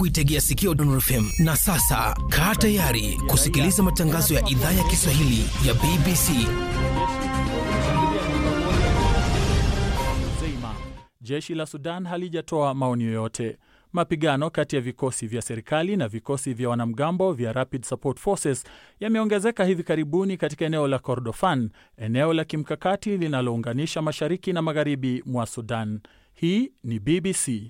kuitegea sikio Dondon FM. Na sasa kaa tayari kusikiliza matangazo ya idhaa ya Kiswahili ya BBC. Zeima. Jeshi la Sudan halijatoa maoni yoyote. Mapigano kati ya vikosi vya serikali na vikosi vya wanamgambo vya Rapid Support Forces yameongezeka hivi karibuni katika eneo la Kordofan, eneo la kimkakati linalounganisha mashariki na magharibi mwa Sudan. Hii ni BBC.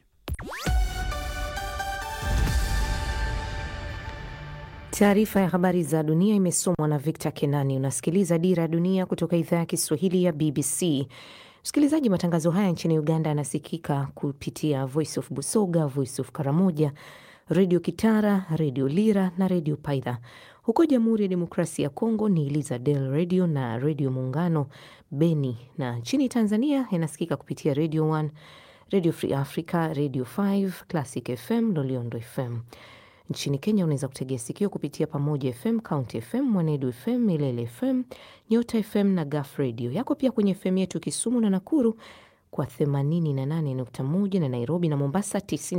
Taarifa ya habari za dunia imesomwa na Victor Kenani. Unasikiliza Dira ya Dunia kutoka idhaa ya Kiswahili ya BBC. Msikilizaji, matangazo haya nchini Uganda yanasikika kupitia Voice of Busoga, Voice of Karamoja, Redio Kitara, Redio Lira na Redio Paidha. Huko Jamhuri ya Demokrasia ya Kongo ni Liza Del Radio na Redio Muungano Beni, na nchini Tanzania yanasikika kupitia Radio 1, Radio Free Africa, Radio 5, Classic FM, Loliondo FM. Nchini Kenya unaweza kutegea sikio kupitia Pamoja FM, County FM, Mwanedu FM, Milele FM, Nyota FM na Gaf Radio. Yako pia kwenye FM yetu Kisumu na Nakuru kwa 88.1 na Nairobi na Mombasa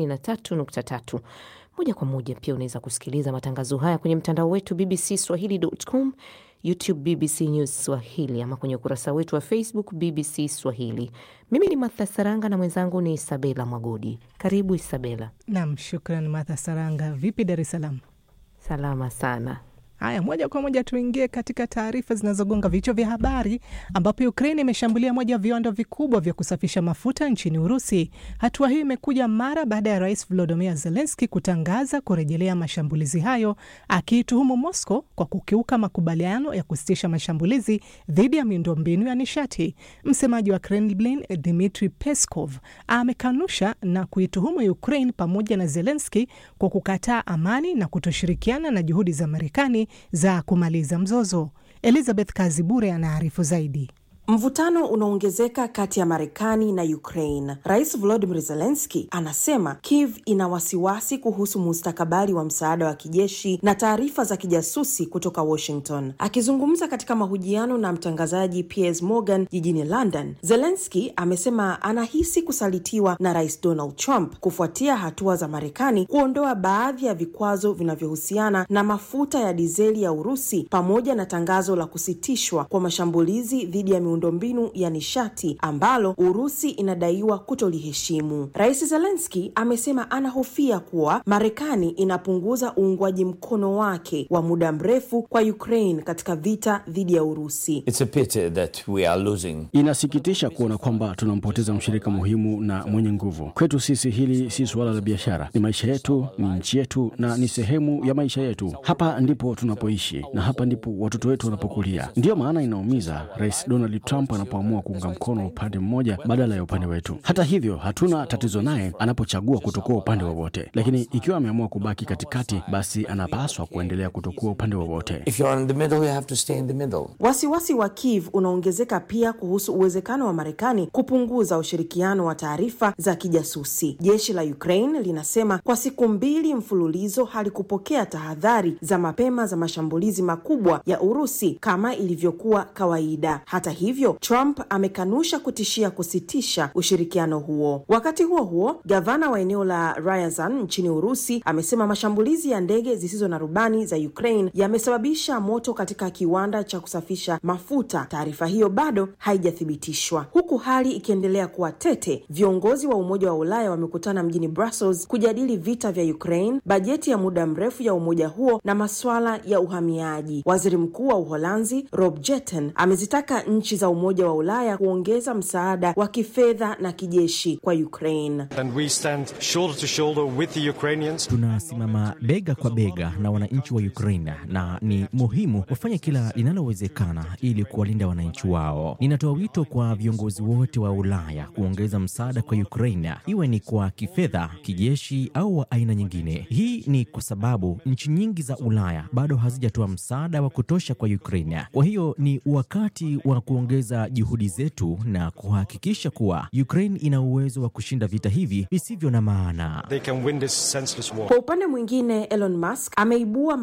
93.3. Moja kwa moja pia unaweza kusikiliza matangazo haya kwenye mtandao wetu BBC Swahili.com, YouTube BBC News Swahili ama kwenye ukurasa wetu wa Facebook BBC Swahili. Mimi ni Martha Saranga na mwenzangu ni Isabela Mwagodi. Karibu Isabela. Nam, shukran Martha Saranga. Vipi Dar es Salaam? Salama sana. Haya, moja kwa moja tuingie katika taarifa zinazogonga vichwa vya habari, ambapo Ukraine imeshambulia moja ya viwanda vikubwa vya kusafisha mafuta nchini Urusi. Hatua hiyo imekuja mara baada ya rais Volodymyr Zelensky kutangaza kurejelea mashambulizi hayo, akiituhumu Moscow kwa kukiuka makubaliano ya kusitisha mashambulizi dhidi ya miundombinu ya nishati. Msemaji wa Kremlin Dmitry Peskov amekanusha na kuituhumu Ukraine pamoja na Zelensky kwa kukataa amani na kutoshirikiana na juhudi za Marekani za kumaliza mzozo. Elizabeth Kazibure anaarifu zaidi. Mvutano unaongezeka kati ya Marekani na Ukraine. Rais Volodymyr Zelensky anasema Kiev ina wasiwasi kuhusu mustakabali wa msaada wa kijeshi na taarifa za kijasusi kutoka Washington. Akizungumza katika mahojiano na mtangazaji Piers Morgan jijini London, Zelensky amesema anahisi kusalitiwa na Rais Donald Trump kufuatia hatua za Marekani kuondoa baadhi ya vikwazo vinavyohusiana na mafuta ya dizeli ya Urusi pamoja na tangazo la kusitishwa kwa mashambulizi dhidi ya miundombinu ya nishati ambalo Urusi inadaiwa kutoliheshimu. Rais Zelensky amesema anahofia kuwa Marekani inapunguza uungwaji mkono wake wa muda mrefu kwa Ukraine katika vita dhidi ya Urusi. It's a pity that we are losing. Inasikitisha kuona kwamba tunampoteza mshirika muhimu na mwenye nguvu. Kwetu sisi hili si suala la biashara, ni maisha yetu, ni nchi yetu na ni sehemu ya maisha yetu. Hapa ndipo tunapoishi na hapa ndipo watoto wetu wanapokulia. Ndiyo maana inaumiza Rais Donald Trump anapoamua kuunga mkono upande mmoja badala ya upande wetu. Hata hivyo, hatuna tatizo naye anapochagua kutokuwa upande wowote, lakini ikiwa ameamua kubaki katikati, basi anapaswa kuendelea kutokuwa upande wowote. If you're in the middle, you have to stay in the middle. Wasiwasi wa Kiev unaongezeka pia kuhusu uwezekano wa Marekani kupunguza ushirikiano wa taarifa za kijasusi. Jeshi la Ukraine linasema kwa siku mbili mfululizo halikupokea tahadhari za mapema za mashambulizi makubwa ya Urusi kama ilivyokuwa kawaida. Hata hivyo, Trump amekanusha kutishia kusitisha ushirikiano huo. Wakati huo huo, gavana wa eneo la Ryazan nchini Urusi amesema mashambulizi ya ndege zisizo na rubani za Ukraine yamesababisha moto katika kiwanda cha kusafisha mafuta. Taarifa hiyo bado haijathibitishwa. Huku hali ikiendelea kuwa tete, viongozi wa Umoja wa Ulaya wamekutana mjini Brussels kujadili vita vya Ukraine, bajeti ya muda mrefu ya umoja huo na masuala ya uhamiaji. Waziri Mkuu wa Uholanzi Rob Jetten amezitaka nchi za Umoja wa Ulaya kuongeza msaada wa kifedha na kijeshi kwa Ukraine. And we stand shoulder to shoulder with the Ukrainians. Tunasimama bega kwa bega na wananchi wa Ukraine na ni muhimu wafanye kila linalowezekana ili kuwalinda wananchi wao. Ninatoa wito kwa viongozi wote wa Ulaya kuongeza msaada kwa Ukraine, iwe ni kwa kifedha, kijeshi au wa aina nyingine. Hii ni kwa sababu nchi nyingi za Ulaya bado hazijatoa msaada wa kutosha kwa Ukraine. Kwa hiyo ni wakati wa kuongeza juhudi zetu na kuhakikisha kuwa Ukraine ina uwezo wa kushinda vita hivi visivyo na maana. They can win this senseless war. Kwa upande mwingine, Elon Musk ameibua